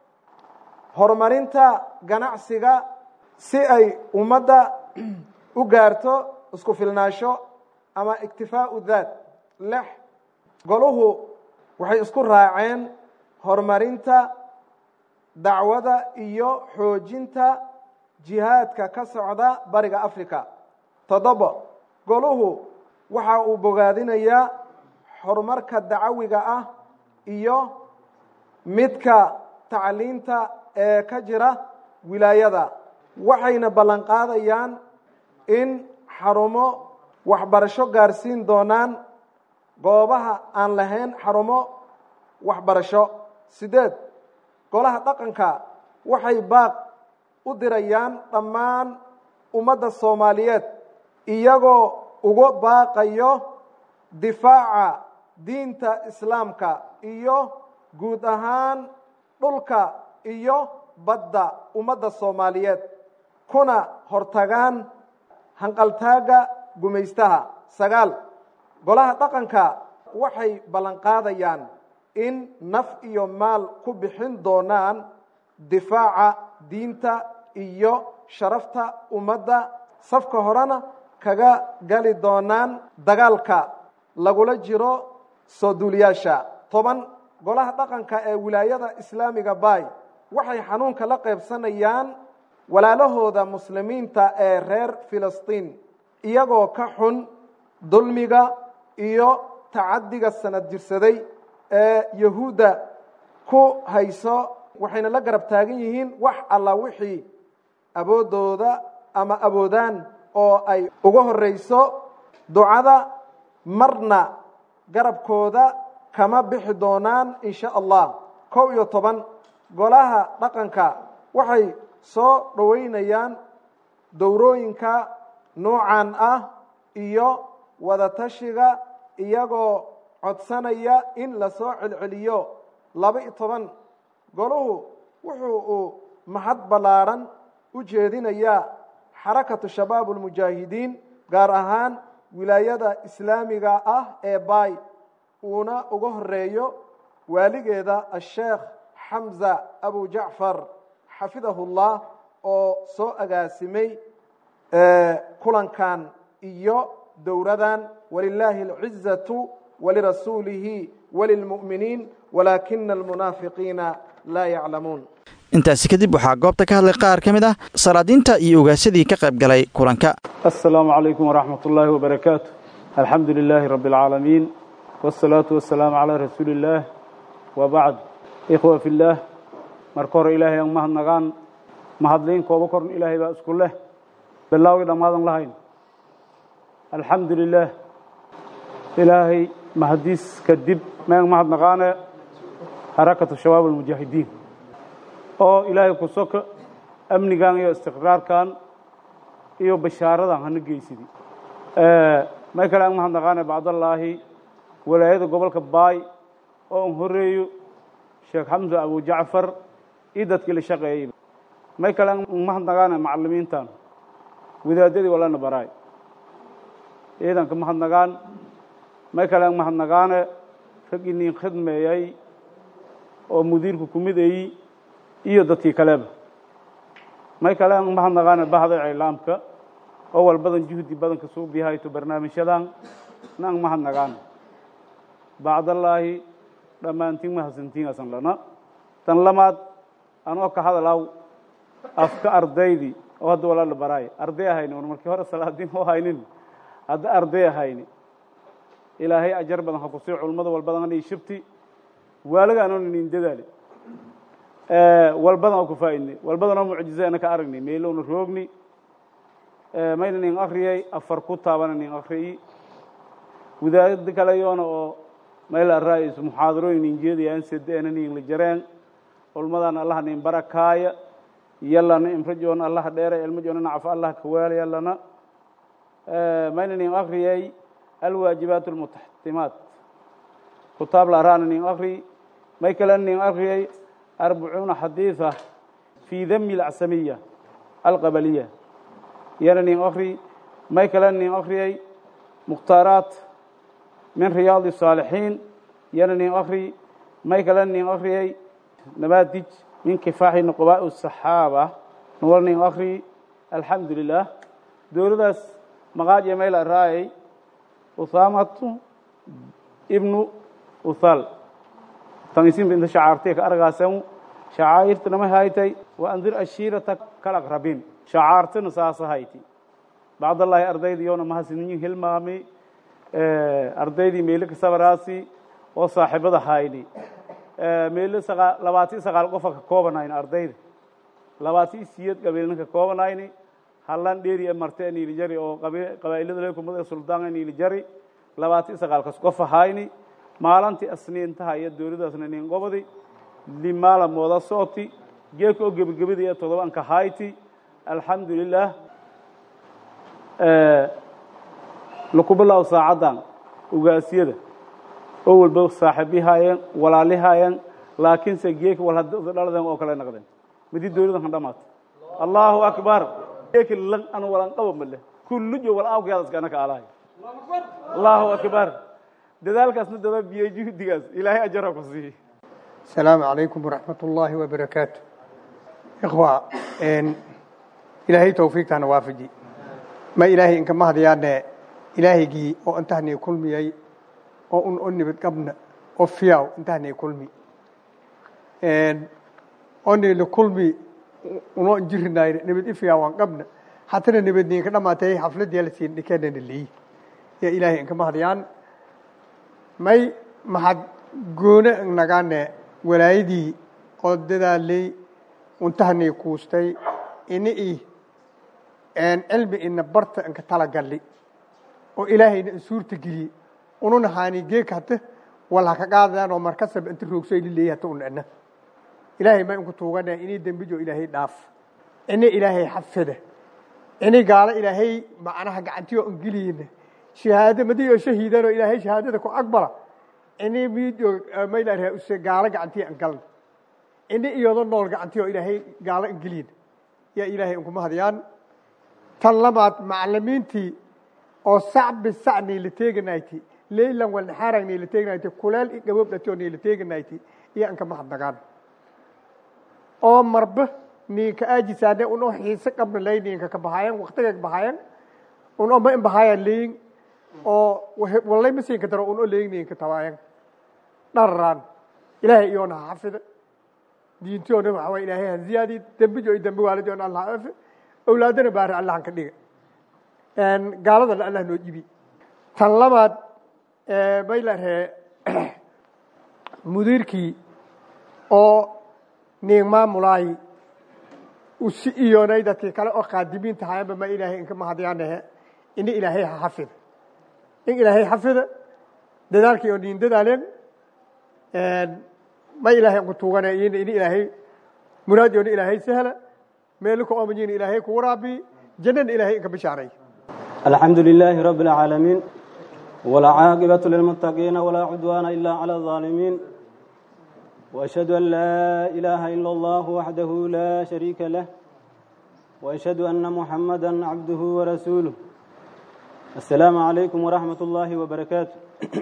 horumarinta ganacsiga si ay ummadda u gaarto isku filnaansho ama iktifaau daat lix goluhu waxay isku raaceen horumarinta dacwada iyo xoojinta jihaadka ka socda bariga africa toddoba goluhu waxa uu bogaadinayaa horumarka dacawiga ah iyo midka tacliinta ee ka jira wilaayada waxayna ballan qaadayaan in xarumo waxbarasho gaarsiin doonaan goobaha aan lahayn xarumo waxbarasho sideed golaha dhaqanka waxay baaq u dirayaan dhammaan ummadda soomaaliyeed iyagoo uga baaqayo difaaca diinta islaamka iyo guud ahaan dhulka iyo badda ummadda soomaaliyeed kuna hortagaan hanqaltaagga gumaystaha sagaal golaha dhaqanka waxay ballanqaadayaan in naf iyo maal ku bixin doonaan difaaca diinta iyo sharafta ummadda safka horena kaga gali doonaan dagaalka lagula jiro soo duuliyaasha toban golaha dhaqanka ee wilaayada islaamiga bay waxay xanuunka la qaybsanayaan walaalahooda muslimiinta ee reer filistiin iyagoo ka xun dulmiga iyo tacadiga sanad jirsaday ee yahuudda ku hayso waxayna la garab taagan yihiin wax alla wixii awoodooda ama awoodaan oo ay uga horreyso ducada marna garabkooda kama bixi doonaan in sha allah kow iyo toban golaha dhaqanka waxay soo dhoweynayaan dowrooyinka noocan ah iyo wadatashiga iyagoo codsanaya in lasoo celceliyo laba iyo toban goluhu wuxuu uu mahad ballaadhan u jeedinayaa xarakatu shabaab ulmujaahidiin gaar ahaan wilaayada islaamiga ah ee bay uuna uga horeeyo waaligeeda asheekh xamza abu jacfar xafidahullah oo soo agaasimay kulankan iyo dowradan walilaahi alcizatu walirasuulihi walilmu'miniin walaakina almunaafiqiina laa yaclamuun intaasi kadib waxaa goobta ka hadlay qaar ka mid ah salaadiinta iyo ogaasadii ka qayb galay kulanka asalaamu calaykum waraxmat ullaahi wabarakaatu alxamdu lilaahi rabbi alcaalamiin wاsalaatu wasalaamu calaa rasuuli illaah wa bacd ikhwa fi llaah marka hore ilaahay aan mahadnagaan mahadlayn kooba korn ilaahay baa isku leh bilaawgii dhammaadan lahayn alxamdu lilaah ilaahay mahadiis kadib mean mahadnaqaane xarakatu shabaab almujaahidiin oo ilaahay ku soka amnigan iyo istiqraarkan iyo bashaaradan hana geysidi may kale aan mahadnaqaane bacdallaahi walaayada gobolka baay oo an horeeyo sheekh xamsa abu jacfar iyo dadkii la shaqeeyey may kale aan mahadnaqaane macalimiintan wadaadadii walana baraay ciidanka mahadnagaan may kale aan mahadnaqaane raggii nin khidmeeyey oo mudiirku ku midayi iyo dadkii kaleba may kale aan mahadnaqaane bahda iclaamka oo walbadan juhdi badanka suubiyahayto barnaamijyadan na an mahadnaqaane bacdallaahi dhammaantiin mahadsantiin asan lana tan lamaad anoo ka hadalaw afka ardaydii oo hadda walaala baraay arday ahayni un markii hore salaadiin oo haynin hadda arday ahayni ilaahay ajar badan ha ku sii culmada walbadan anay shibti waalaga anoon inin dadaali walbadan oo ku faa'idnay walbadan oo mucjize ana ka aragnay meelowna roogni mayna nin akriyay afar ku taabana nin akriyi wadaadada kale yoona oo mayl araayis muxaadarooyin nin jeedayaan sedeena nin la jareen culmadan allah nin barakaaya yallana imrajoona allah dheere ilmajoona nacfa allah kawaala yallana mayna nin akriyay alwaajibaat almutaxtimaat kutaab la araana nin akri may kale nin akriyay arbacuuna xadiiثa fii dami اlacsamiya alqabaliya yana nin akri may kale nin akriyay mukhtaaraat min riyaad الصaalixiin yana nin akri may kale nin akriyay nabaadij min kifaaxi nuqbaaء الصaxaaba nuwal nin akri alxamdu lilah dowladaas maqaaj mayl araayay usaamatu ibnu uthal tanisiinba inta shacaartay ka argaasan shacaa'irtana ma haytay wa andir ashiirata kal aqrabiin shacaartana saasa hayti bacdallaahi ardaydii yoona mahadsanin hilmaami ardaydii meelo ka sabaraasi oo saaxiibada hayni meelo sagaa labaatan sagaal qofa ka koobanayni ardayda labaatan siyad qabiilna ka koobanayni hallan dheeri marte niili jari oo qabaa'ilada leekumada suldaan niili jari labaatan sagaalkas qofa hayni maalantii asniintaha iyo dowladaasna nin qobadi limaala mooda sooti geeka oo gebagabada iyo todobanka hayti alxamdu lilah laku bilaabo saacaddan ugaasyada oo walba saaxiibihaayeen walaalihaayeen laakiinse geeka wal hadda dhaladen oo kale naqdeen midi dowladan kan dhamaata allahu akbar ekilan anu walan qabo male kullujo wal awkayadaskana ka alahay allahu akbar dadaalkaasna daba biyey juhdigaas ilaahay ajara ku siiye السلام عليكم ورحمة الله وبركاته إخوة إن إلهي توفيق تانا وافجي ما إلهي إنك ما هديانا إلهي جي أو أنتهني كل مي أو أن أني بتقبنا أو فياو أنتهني كل مي إن أني لكل مي ونو نجرنا نبت إفياو عن قبنا حتى نبت نيك لما تهي حفلة ديالسين نكنا اللي يا إلهي إنك ما هديان ما ما حد goone nagaane walaayadii oo dadaalay untahanay kuustay ini i cilmi ina barta inka talagalli oo ilaahayna in suurta geliyey ununa haani geeka hata wal haka qaadayaan oo markasaba inta roogsoy lileeyahy hata un ina ilaahay ma inku tuugana inii dembijo ilaahay dhaaf ini ilaahay xafida ini gaalo ilaahay macnaha gacantiyo ingiliyina shahaado madiyo shahiidanoo ilaahay shahaadada ku aqbala ini midio maylaarhaa use gaalo gacantiya an galna ini iyado nool gacantiya oo ilaahay gaalo ingeliyin yaa ilaahay inkuma hadiyaan tan labaad macalimiintii oo sac bisac nayla teeganayti leylan walnaxaarag nayla teeganayti kuleel i gaboob dhati oo nayla teeganayti iyo ankama hadnagaan oo marba ninka aajisaane unoo xiise qabna lay ninka ka bahayan waktiga ka bahayan unoo ma in bahayan leyin oo wallay masinka daro unoo leyin ninka tabayan dhararaan ilaahay iyoona ha xafida diintiyoona waxa waye ilaahay ha ziyaadi dembijo iyo dembi waalidi oona allah afe awlaadana baari allahan ka dhiga gaaladana allah noo jibi tan labaad maylaree mudiirkii oo nin maamulaayi usi iyoonay dadkii kale oo qaadimiinta hayanba ma ilaahay inka mahadyaanahe ini ilaahay ha xafida in ilaahay xafida dadaalkii oo nin dadaaleen ma ilaahay ku tuugana in ilaahay muraadiyoona ilaahay sahla meelka oomajiina ilaahay ku waraabi jannana ilaahay inka bishaaray الحمد لله رب العالمين والعاقبة للمتقين ولا عدوان إلا على الظالمين وأشهد أن لا إله إلا الله وحده لا شريك له وأشهد أن محمدا عبده ورسوله السلام عليكم ورحمة الله وبركاته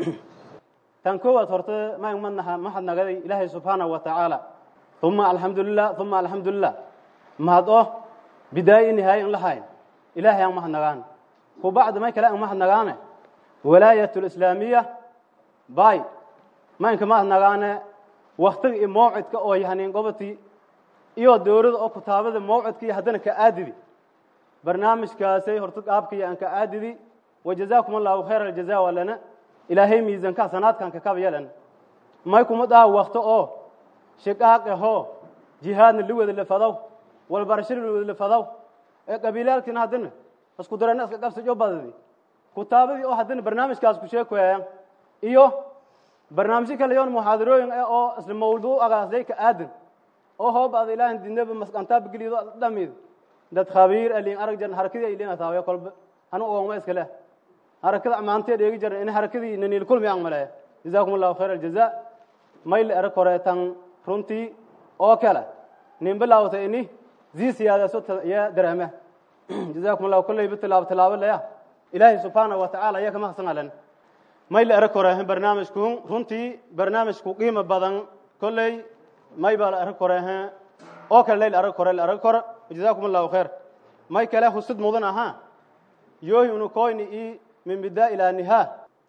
tan koowaad horte maan madnaha mahad nagaday ilaahay subxaanahu wa tacaala uma alxamdulilah uma alxamdulilah mahad oo bidaayo nihaaya in lahayn ilaahay aan mahad nagaan ku bacda may kale aan mahad nagaane walaayat lislaamiya bay maynka mahad nagaane waktiga iyo mawcidka oo yahanin gobotii iyo dowlada oo kutaabada mawcidka iyo haddana ka aadidi barnaamijkaasay horta qaabkaiyo aan ka aadidi wajazaakum allahu khayra aljaza walana ilaahay miisanka sanaadkan ka kaba yelan may kuma dhaha wakto oo shiqaaq ahoo jihaadna la wada lafadow walbarashada la wada lafadow ee qabiilaalkiina haddana isku darana iska qabsajo badadi kutaabadii oo haddana barnaamijkaas ku sheekoyayaan iyo barnaamijyo kale yoon muxaadarooyin eh oo isla mawduucagaasday ka aadan oo hoobada ilaahan dinaba masqantaaba gelido dhamid dad khabiir alin arag jan harakadii ay leena taawayo kolba anu oogma iska leh harakada maantee dheegi jiran in harakadii naniil kulmi aan maleeya jazaakum allahu khayr aljaza mayl erag horeetan runtii oo kale nin bilaawta ini zii siyaadaso ya dareema jazaakum allahu kolleyba tilaabo tilaabo leya ilaahay subxaanahu wa tacaala ayaa kama hasan alen mayl erag horeehen barnaamijku runtii barnaamijku qiimo badan kolley may baa la erag horeehen oo kale layl erag hore la erag hore jazaakum allahu khayr may kale husud mudan ahaa yoohi unu koyni i min bidaa ilaa nihaa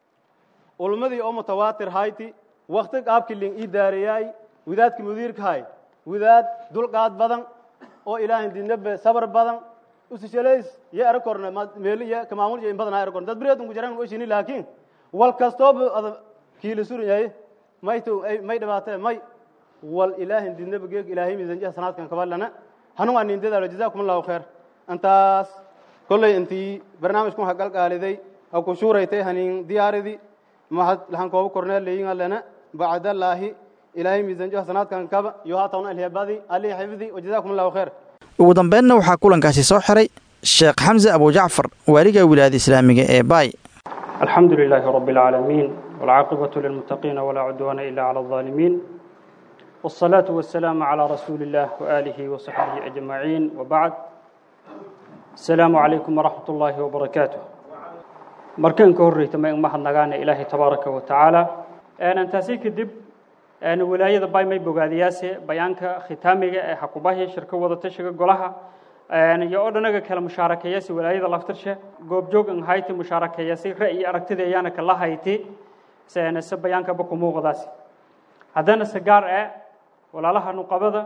ulmadii oo mutawaatir hayti wakti qaabkii lin ii daareyaay wadaadka mudiirka hay wadaad dulqaad badan oo ilaahay dinabe sabar badan usishalays ye era korne meeli ye kamaamul ye in badan ha era korne dad bireed unku jaran oshini laakiin wal kastooba ada kiila suran yahay may to may dhibaatee may wal ilaahay dinabe geeg ilaahay miisan jaha sanaadkan kabalana hanu waa nin dadaalo jazaakum allahu khayr intaas kolley intii barnaamijkun ha qalqaaliday ha ku shuuraytay hanin diyaaridii mahad lahan kooba korneel leeyin allana bacdallaahi ilaahay miisan jaha sanaadkan kaba iyo haatawna alheebadi alihi xifdi wajazaakum allahu khayr ugu dambeynna waxaa kulankaasi soo xiray sheekh xamse abujacfar waaliga wilaayada islaamiga ee baay الحمد لله رب العالمين والعاقبة للمتقين ولا عدوان إلا على الظالمين والصلاة والسلام على رسول الله وآله وصحبه أجمعين وبعد السلام عليكم ورحمة الله وبركاته markan ka horreyta ma mahadnagaana ilaahay tabaaraka wa tacaala intaasi kadib walaayada bay may bogaadiyaase bayaanka khitaamiga ee xakubahi shirka wadatashiga golaha iyo oo dhanaga kala mushaarakeeyasi walaayada laftarshe goobjoog an hayti mushaarakeeyasi ra'yi aragtida ayaana kala hayti se bayaanka baku muuqdaasi haddana se gaar ah walaalaha nuqabada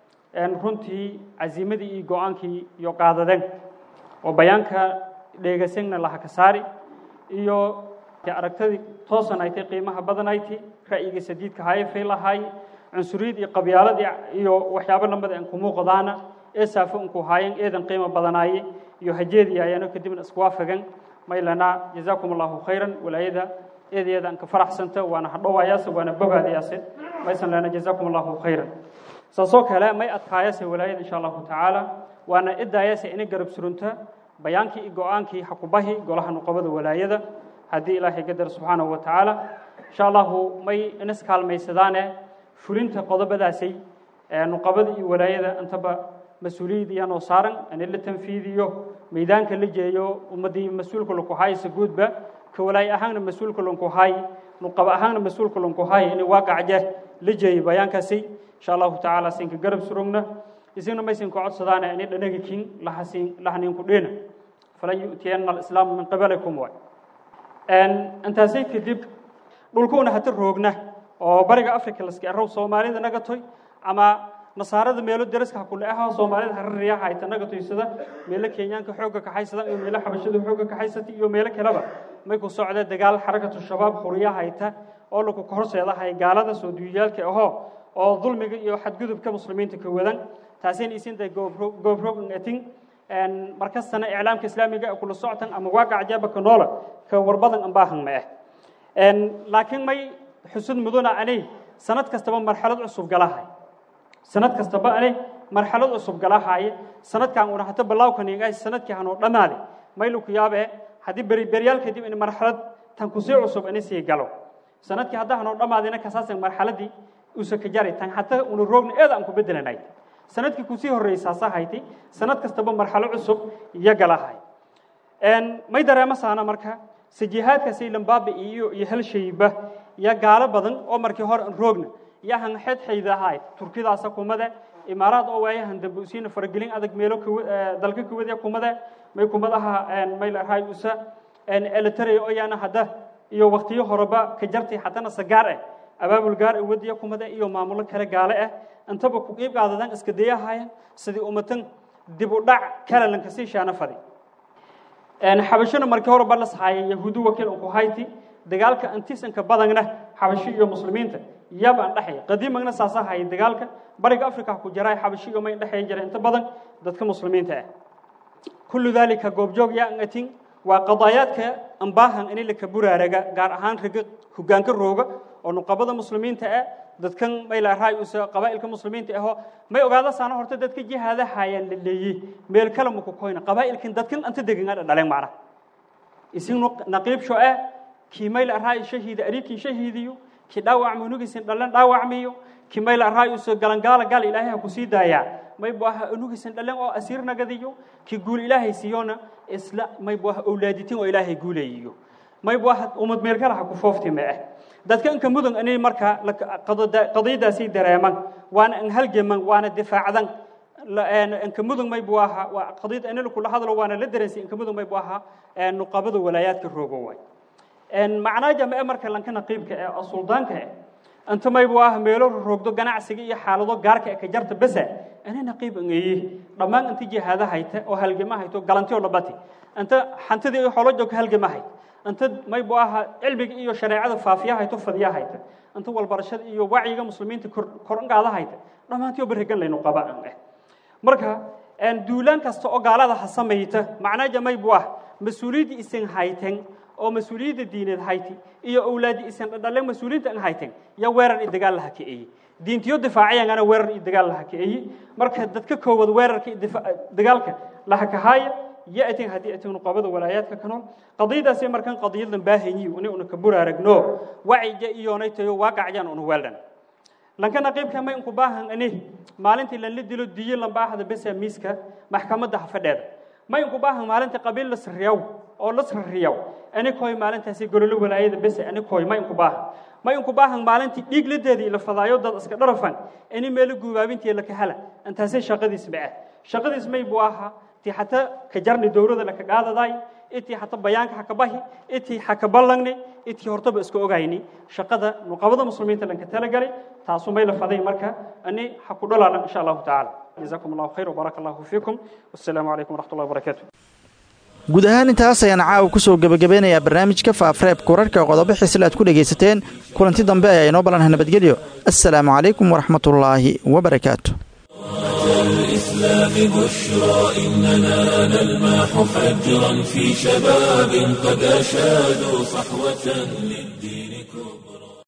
runtii casiimadii iyo go-aankii iyo qaadadeen oo bayaanka dheegasegna laha ka saari iyo aragtadii toosan aytay qiimaha badan ayti ra'yiga sadiidka hayfay lahaay cunsuriyad iyo qabyaaladii iyo waxyaabo lamada aan ku muuqdaana ee saafo unku haayeen eedan qiimo badanaaye iyo hajeedii ayaano kadibna isku waafagan maylana jazaakum allahu khayran walaayada eedeeda aan ka faraxsanta waana hadhowayaase waana bogaadayaase maysan lana jazaakum allahu khayran saasoo kale may adkaayase walaayada insha allahu tacaala waana idaayase inay garab surunta bayaankii iyo go-aankii xakubahi golaha nuqabada walaayada haddii ilaahay gadar subxaanahu wa tacaala insha allahu may inas kaalmaysadaane fulinta qodobadaasay nuqabada iyo walaayada intaba mas-uuliyad iyanoo saaran in la tanfiidiyo meydaanka la jeeyo ummadii mas-uulka lanku haaysa guudba ka walaay ahaanna mas-uulka lanku haay nuqaba ahaanna mas-uulka lanku haay inay waaqacje la jeeyo bayaankaasi insha allahu tacaala sinka garab surugna isagna maysinka codsadaana inay dhanaga kin lahasin lahaninku dheena falan yu'tiyanna alislaamu min qibalikum waay intaasay kadib dhulkuuna hata roogna oo bariga africa laska erow soomaalida naga toy ama nasaarada meelo daraska hakule aha soomaalida harariya hayta naga toysada meelo kenyaanka xoogga kaxaysada iyo meelo xabashada xoogga kaxaysata iyo meelo kaleba may ku socda dagaal xarakatu shabaab xuriya hayta oo lagu horseedahay gaalada soo duuyaalka ahoo oo dulmiga iyo xadgudubka muslimiinta ka wadan taasina isinta goobroog atin markastana iclaamka islaamiga kula soctan ama waaqac jabaka noola ka warbadan ambaahan ma ah laakiin may xusud muduna anay sanad kastaba marxalad cusub galahay sanad kastaba anay marxalad cusub galahaye sanadkan una hata ballawkan ingaay sanadkii hanoo dhammaade maylu ku yaabe haddii beri beryaal kadib in marxalad tan kusii cusub ini sii galo sanadkii hadda hanoo dhammaadina kasaasan marxaladii usa ka jaray tan hata una roogna eed aan ku bedelanay sanadkii kusii horreysaasa haytay sanad kastaba marxalo cusub iyo galahay may dareemo saana marka sajihaadkaasay lambaabi iyo iyo halshayba iyo gaalo badan oo markii hore aan roogna iyo han xeed xaydahay turkidaasa kumade imaaraad oo waayahan dambe usiina faragelin adag meelo dalka kuwada kumade may kumadaha may larahay usa elitaray oo yaana hadda iyo waqtiyo horeba ka jartay haddana sagaar ah abaabul gaar ah wadiya kumade iyo maamulo kale gaale ah intaba ku qiib qaadadan iska dayahayan sidii ummatan dib u dhac kala lanka sii shaana fadi xabashona markii hore ba la saxaayay yahuudu wakiil ku hayti dagaalka antisanka badangna xabashi iyo muslimiinta yaba aan dhaxay qadiimagna saasa hayay dagaalka bariga afrika ku jiray xabashi iyo may dhaxay jiray inta badan dadka muslimiinta ah kullu dalika goobjoog yaa angatin waa qadaayaadka ambaahan in la kaburaaraga gaar ahaan raga hogaanka rooga oo nuqabada muslimiinta ah dadkan may la raay usa qabaa'ilka muslimiinta ahoo may ogaada saana horta dadka jihaada hayaan la leeyey meel kale ma ku koyna qabaa'ilkan dadkan anta degan dhaleen macna isin naqiib sho ah kii may la raay shahiida ariikin shahiidiyo kii dhaawac munugisin dhalan dhaawacmiyo kii may la raay usa galangaala gaal ilaahay ku sii daayaa may buaha unugisin dhalan oo asiir nagadiyo kii guul ilaahay siiyona isla may buaha awlaaditin oo ilaahay guuleeyiyo may buaha umad meel kale ha ku foofti ma ah dadka inka mudan inay markaa qadiyadaasay dareeman waana an halgaman waana difaacdan inka mudan may buu ahaa waa qadiyada in kula hadlo waana la dareensay inka mudan may buu ahaa nuqabada walaayaadka roogo waay macnaa jamce marka lanka naqiibka ee oo suldaanka eh inta may buu ahaa meelo roogdo ganacsiga iyo xaalado gaarka ee ka jarta basa ana naqiib angeeye dhammaan inta jihaada hayta oo halgama hayto galantiyo labati inta xantidii iyo xoolo joogka halgama hayta inta may buu ahaa cilmiga iyo shareecada faafiya hayto fadiya hayta inta walbarashada iyo wacyiga muslimiinta kor qaada hayta dhammaantiyo barigan laynu qaba aan eh marka duulaan kasta oo gaalada ha samayta macnaaja may buu ah mas-uuliyadda isan hayten oo mas-uuliyadda diineed hayti iyo awlaadi isan dhadhaleen mas-uuliyiinta an hayten ya weerar iyo dagaal laha kaeeye diintiyo difaaciyangana weerar iyo dagaal laha kaeeye marka dadka koowad weerarka iyo dagaalka laha kahaaya يأتي هذه أتون قبض ولايات كنون قضية سي مركان قضية باهني وني ون كبرارغنو وعي جايوني تيو واقع جان ون ولدن لكن قيب كما ينكو باهن اني مالنتي لن لدلو ديي لن باهد بس ميسكا محكمة ده فديد ma inku baahan maalinta qabiil la sirriyaw oo la sirriyaw anikoy maalintaasi gololo walaayada bese anikoy ma inku baahan ma inku baahan maalintii dhiig ladeedii la fadaayo dad iska dharafan ini meelo guubaabintii la kahala intaasay shaqadiis ma ah shaqadiis may buu ahaa ti hata ka jarni dowlada la ka qaadaday intii hata bayaanka ha ka bahi intii ha ka ballangne intii hortaba iska ogayni shaqada nuqabada muslimiinta lanka talagalay taasu may la faday marka ani ha ku dhalaalan insha allahu tacaala jazakum allahu khayr wabaaraka allahu fiikum wassalaamu calaykum waraxmat ullahi wabarakaatu guud ahaan intaas ayaan caawa ku soo gebagabeynayaa barnaamijka faafreebka wararka qodobo xisle aad ku dhegaysateen kulanti dambe ayaa inoo ballanha nabadgelyo assalaamu calaykum waraxmatullaahi wabarakaatu الإسلام بشرى إننا نلمح فجرا في شباب قد أشادوا صحوة للدين